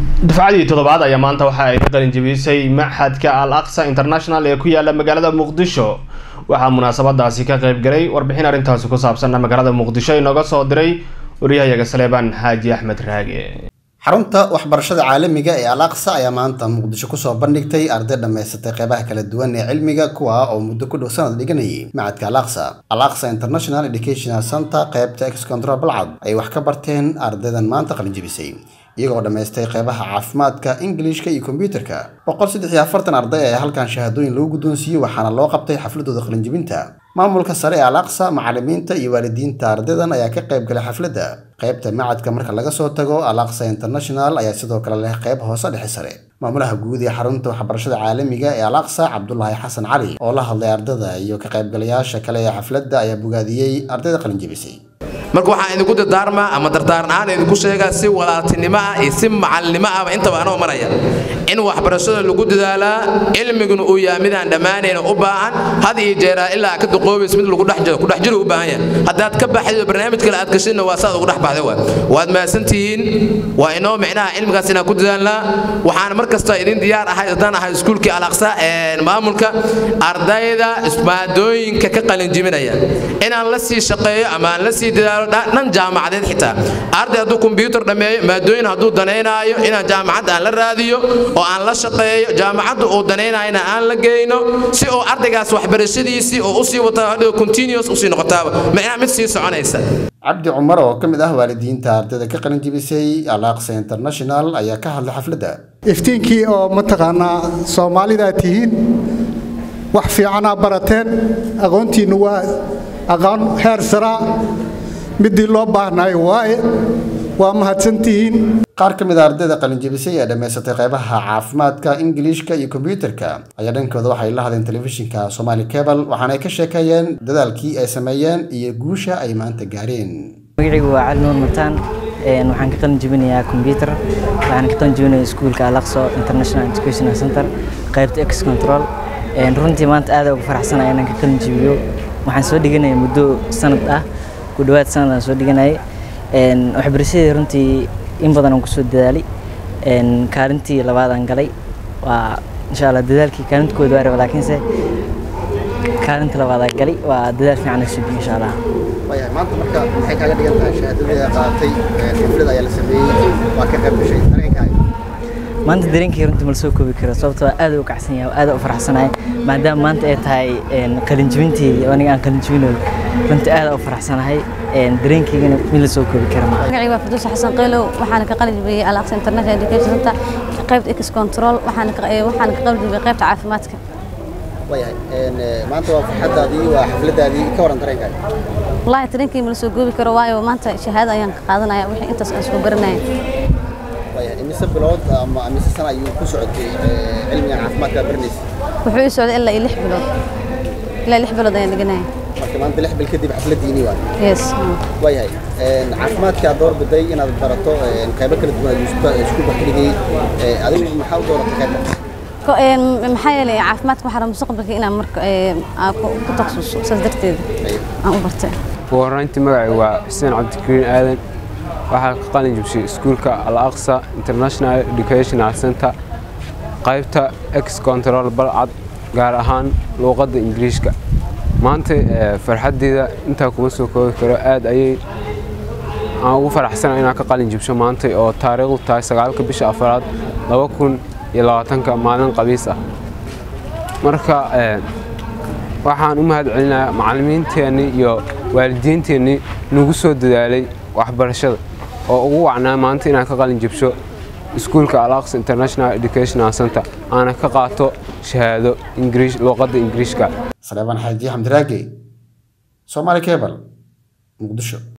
dufcadii toddobaad ayaa maanta waxa ay ka qalinjabisay maxadka al aqsa international ee ku yaala magaalada muqdisho waxaa munaasabadaasi ka qaybgalay warbixin arrintaasi ku saabsan magaalada muqdisho inooga soo diray waryahayaga saleebaan xaaji axmed raage xarunta waxbarashada caalamiga ee al aqsa ayaa maanta muqdisho kusoo bandhigtay arday dhammaysatay qeybaha kala duwan ee cilmiga kuwa oo muddo ku dhow sanad dhiganayay macadka al aqsa al aqsa international educational center qeybta ex control balcad ay wax ka barteen ardaydan maanta qalinjabisay iyagoo dhammaystay qeybaha caafimaadka ingiliishka iyo kombyuutarka boqol saddex iyo afartan arday ayaa halkan shahaadooyin lagu guddoonsiiyey waxaana loo qabtay xafladooda qalinjabinta maamulka sare ee al aqsa macallimiinta iyo waalidiinta ardaydan ayaa ka qayb galay xafladda qaybta macadka marka laga soo tago al aqsa international ayaa sidoo kale leh qayb hoose dhexe sare maamulaha guud ee xarunta waxbarashada caalamiga ee al aqsa cabdulaahi xasan cali oo la hadlay ardada iyo ka qaybgalayaasha kale ee xafladda ayaa bogaadiyey ardayda qalinjabisay marka waxaan idinku dardaarmaa ama dardaarnaan idinku sheegaa si walaaltinimo ah iyo si macalnimo ahba intaba anoo maraya in waxbarashada lagu dadaalaa cilmiguna uu yahay midaan dhammaanayna u baahan had iyo jeeraa ilaa ka duqoobays mid lagu dhex jiro ku dhex jiro u baahan yahay haddaad ka baxdo barnaamij kale aad gashidna waa saad ugu dhex baxday waay waad mahadsantihiin waa inoo micnaha cilmigaas inaan ku dadaalnaa waxaan mar kasta idin diyaar ahay haddaan ahay iskuulkii alaqsa maamulka ardayda maadooyinka ka qalinjiminaya inaan la sii shaqeeyo ama aan la sii dadaalo dhan jaamacadeed xitaa arday hadduu kombyuutar dhammeeyo maadooyin hadduu danaynaayo inaan jaamacadda aan la raadiyo oo aan la shaqeeyo jaamacadda uu danaynaayona aan la geyno si uu ardaygaas waxbarashadiisii oo usii wataa hadhow continuous usii noqotaaba micnaha mid sii soconaysa cabdi cumar oo ka mid ah waalidiinta ardayda ka qalinjibisay al aqsa international ayaa ka hadlay xafladda iftiinkii oo mataqaanaa soomaalidaa tihiin wax fiicanaa barateen aqoontiinnu waa aqoon heer saraa midii loo baahnayo waaye waa mahadsantihiin qaar ka mid a ardayda qalinjabisay ee dhammaysatay qaybaha caafimaadka ingiliishka iyo kombyuutarka ayaa dhankooda waxay la hadleen telefishinka somaali cebal waxaana ay ka sheekeeyeen dadaalkii ay sameeyeen iyo guusha ay maanta gaareen magacaygu waa cali nuur mataan waxaan ka qalin jebinayaa combyuter waxaan ka qalin jebinayaa iskuulka alaqso international educational center qaybta ex control runtii maanta aad ugu faraxsanaya inaan ka qalin jebiyo waxaan soo dhiganaya muddo sanad ah ku dhowaad sanad aan soo dhiganayay waxbarashadii runtii in badan aan kusoo dadaalay kaalintii labaad aan galay waa insha allah dadaalkii kaalinta kooda waa raba laakiinse kaalinta labaad aan galay waa dadaal fiican aan subiyo insha allah maanta marka maxay kaaga dhigan tahay shahaadadii qaadatay xaflad ayaa la sameeyey waa ka qayb gashay dareenkaaga maanta dareenkii runtii ma la soo koobi karo sababtoo aad u kacsan yahay aad u faraxsanahay maadaama maanta ay tahay qalinjibintii aniga aan qalinjibinayo runtii aad u faraxsanahay dareenkaygana mid la soo koobi kara maaha magacayga waa faduus xasan qaylow waxaana ka qalin jibiyey alaqsa international education center qaybta ex control waxaana ka waxaana ka qalin jibiyey qaybta caafimaadka waayahay maanta waa farxadaadii waa xafladaadii ka waran dareenkaaga wallaahi dareenkii ma la soo koobi karo waayo maanta shahaado ayaan ka qaadanaya wixii intaas aan soo baranaya imise bilood ama imise sana ayuu ku socotay cilmigan caafimaadka baranaysa wuxuu ii socday ilaa iyo lix bilood ilaa lix bilood ayaan dhiganaya marka maanta lix bil kadib xafladiinii waa yes waayahay caafimaadka aad door biday inaad barato qaybo kala duwan aad isku baxdigay adigu maxaa u dooratay qaybta maxaa yeelay caafimaadka waxaa mustaqbalka inaan marka ku takhasuso saas darteeda aan u bartay ugu horreyntii magacay waa xuseen cabdikariin aadan waxaa ka qalin jibshay iskuulka al aqsa international educational center qaybta ex control balcad gaar ahaan luuqadda ingiriishka maanta farxaddeeda intaa kuma soo koobi karo aad ayay aan ugu faraxsana inaan ka qalin jibsho maanta oo taariikhdu tahay sagaalka bisha afaraad laba kun iyo labaatanka maalin qabiis ah marka waxaan u mahad celinayaa macallimiinteennii iyo waalidiinteennii nagu soo dadaalay waxbarashada oo ugu wacnaa maanta inaan ka qalin jibsho iskuulka alaqs international educational center aana ka qaato shahaado luuqadda ingiriishka saleebaan xaaji xamdiraage soomaali cebal muqdisho